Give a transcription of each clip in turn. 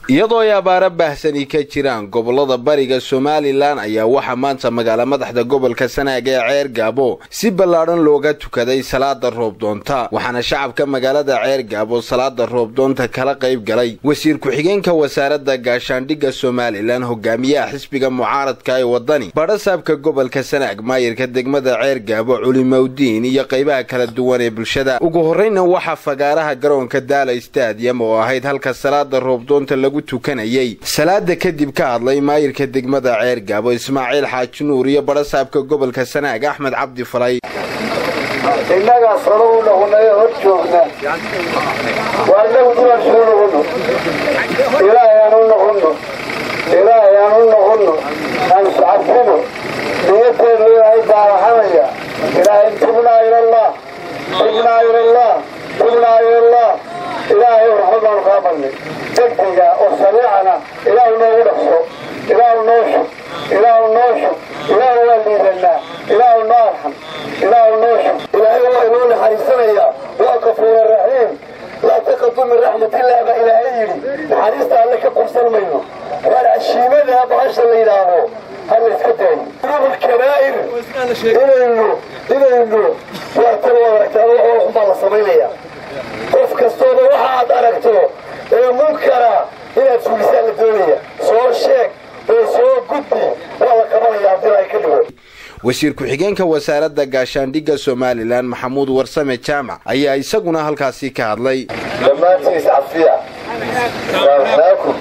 iyadoo ay abaaro baahsani ka jiraan gobolada bariga somalilan ayaa waxaa maanta magaala madaxda gobolka sanaag ee ceer gaabo si ballaadhan looga tukaday salaada roobdoonta waxaana shacabka magaalada ceer gaabo salaada roobdoonta kala qayb galay wasiir ku-xigeenka wasaaradda gaashaandhigga somalilan hogaamiyaha xisbiga mucaaradka ee wadani badhasaabka gobolka sanaag maayirka degmada ceer gaabo culimowdiin iyo qaybaha kala duwan ee bulshada ugu horreyna waxaa fagaaraha garoonka daala stadium oo ahayd halka salaada roobdoonta lagu tukanayay salaada kadib ka hadlay maayirka degmada ceer gaabo ismaaciil xaaji nuur iyo badhasaabka gobolka sanaag axmed cabdi falay innagaa sano u noqonayo hor joogna waa inagu dulan suu noqono ilaahay aan u noqono ilaahay aan u noqono aan iscafino niyadeenu ilaahay baaraxanaya ilaahay tubnaa ilallah tubnaa ilallah tubnaa ilallah ilaahay raxmad baanu kaa badnay degdega oo sariicana ilaahu noogu dhaqso ilaahu noo shub ilaahu noo shub ilaahu waa liidanaa ilaahu noo arxam ilaahu noo shub ilaahay waa inoo naxariisanayaa waa kafuura raxiim laa taqadu min raxmatillaah baa ilaahay yidhi naxariista alle ka qabsan mayno waar cashiimada bahasha la yidhaahdo hala iska daayo dunuub kabaa'ir inaynu inaynu waa tan u aragtaan wax xun baa la samaynayaa qof kastooba waxa aad aragto ee munkara inaad fulisaan la doonaya soo sheeg oo soo gudbi waa la qabanaya haddii ay ka dhigo wasiir ku-xigeenka wasaaradda gaashaandhigga somalilan maxamuud warsame jaamac ayaa isaguna halkaasi ka hadlay dhammaantiis cafiya raanaakum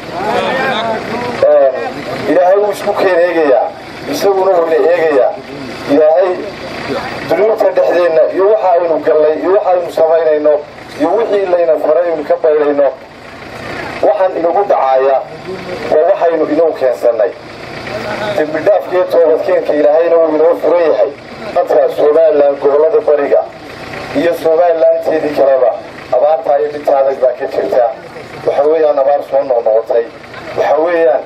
ilaahay wuu isku keen eegayaa isaguna wuuna eegayaa ilaahay dunuubta dhexdeenna iyo waxa aynu gallay iyo waxa aynu samaynayno iyo wixii layna faray aynu ka baydhayno waxaan inagu dhacaaya waa waxaynu inagu keensannay dembidhaafkiiyo toobadkeenka ilaahayna wuu inoo furan yahay dadka somalilan gobollada bariga iyo somalilanteedii kaleba abaartaa iyo dhinta adag baa ka jirta waxa weeyaan abaar soo noqnoqotay waxa weeyaan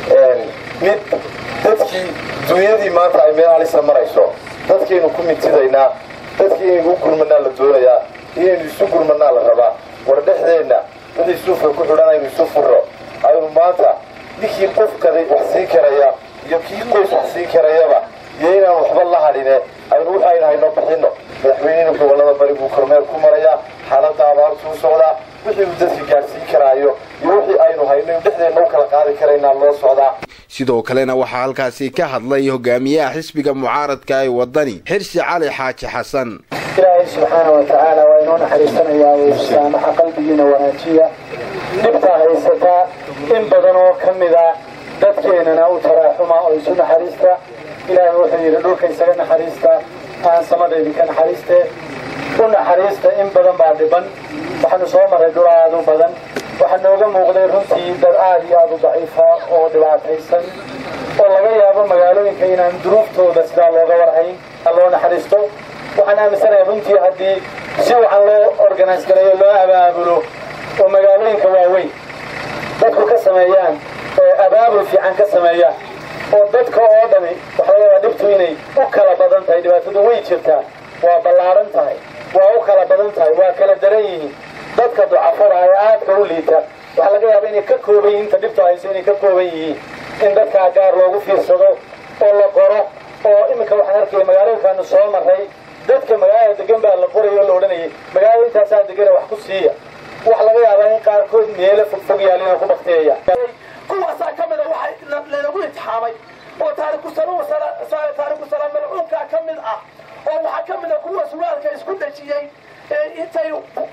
mid dadkii dunyadii maanta ay meel halisa marayso dadkaynu ku mintidaynaa dadkii inaynu u gurmanaa la doonayaa inaynu isu gurmanaa la rabaa war dhexdeenna wixii suufka ku xidhan aynu isu furro aynu maanta ninkii qofkaday wax siin karaya iyo kii qoys wax siin karayaba iyo inaan waxba la hadhine aynu wixi aynu hayno bixinno madaxweynihina gobollada bari buu kormeel ku marayaa xaaladda abaartuu socdaa wixii uu dadka gaadhsiin karaayo iyo wixii aynu hayno in dhexdeenna u kala qaadi karaynaa loo socdaa sidoo kalena waxaa halkaasi ka hadlay hogaamiyaha xisbiga mucaaradka ee wadani xirsi cali xaaji xasan ilaahay subxaana wa tacaala waa inoo naxariisanayaa ee saamaxa qalbigiina wanaajiya dhibtaa haysataa in badan oo ka mida dadkeennana u taraaxuma oo isu naxariista ilaahay wuxuu yidhi dhulka isaga naxariista aan samada idinka naxariiste u naxariista in badan baa dhiban waxaanu soo maray dhul aad u badan waxaa nooga muuqday runtii dad aad iyo aad u daciifa oo dhibaataysan oo laga yaabo magaalooyinka inaan duruuftooda sidaa looga warhayn loo naxariisto waxaan aaminsanahay runtii haddii si wacan loo organise gareeyo loo abaabulo oo magaalooyinka waaweyn dadku ka sameeyaan abaabul fiican ka sameeyaan oo dadka oo dhami waxa laga yaabaa dhibtu inay u kala badan tahay dhibaatadu way jirtaa waa ballaaran tahay waa u kala badan tahay waa kala daran yihiin dadka ducafada ee aadka u liita waxaa laga yaaba inay ka kooban yihiin inta dhibtu hayso inay ka kooban yihiin in dadkaa gaar loogu fiirsado oo la qoro oo iminka waxaan arkaya magaalooyinkaanu soo maray dadka magaalada degan baa la qorayo o la odhanayay magaalada intaasaa degana wax ku siiya wax laga yaabaa in qaarkood meelo fogfog yaalina ku bakteeya kuwaasaa ka mida waxa laynagu intixaamay oo taariku taariku salaam malcuunkaa ka mid ah oo waxaa ka mid a kuwa suraalka isku dhejiyey intay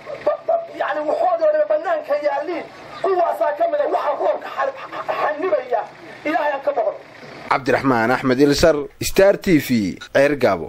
yani waxoodooda banaanka yaaliin kuwaasaa ka mida waxa roobka xanibaya ilaahay aan ka boqon cabdiraxmaan axmed ilsar star t v ceer gaabo